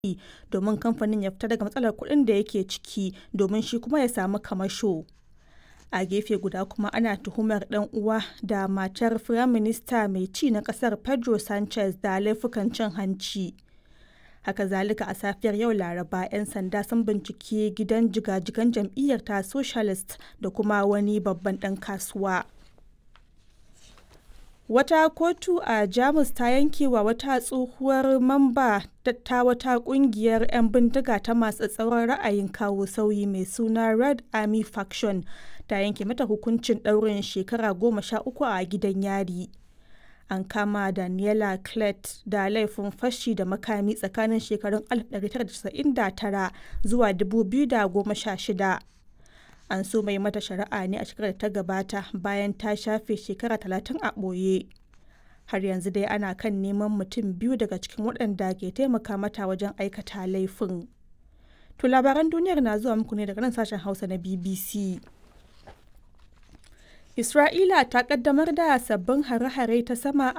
domin kamfanin ya fita daga matsalar kuɗin da yake ciki domin shi kuma ya samu kamasho. A gefe guda kuma ana tuhumar ɗan uwa da matar Firaminista mai ci na ƙasar Pedro Sanchez da laifukan cin hanci. Haka zalika a safiyar yau Laraba 'yan sanda sun binciki gidan jiga-jigan jam'iyyar ta Socialist da kuma wani babban ɗan kasuwa. Wata kotu a Jamus ta yanke wa wata tsohuwar mamba ta wata kungiyar 'yan bindiga ta masu tsauran ra'ayin kawo sauyi mai suna Red Army Faction ta yanke mata hukuncin ɗaurin shekara goma sha uku a gidan yari. An kama Daniela Clete da laifin fashi da makami tsakanin shekarun 1999 zuwa 2016. An so mai mata shari'a ne a shekarar da ta gabata bayan ta shafe shekara talatin a ɓoye. Har yanzu dai ana kan neman mutum biyu daga cikin waɗanda ke taimaka mata wajen aikata laifin. To labaran duniyar na zuwa muku ne daga nan sashen Hausa na BBC. Isra'ila ta kaddamar da sabbin hare-hare ta sama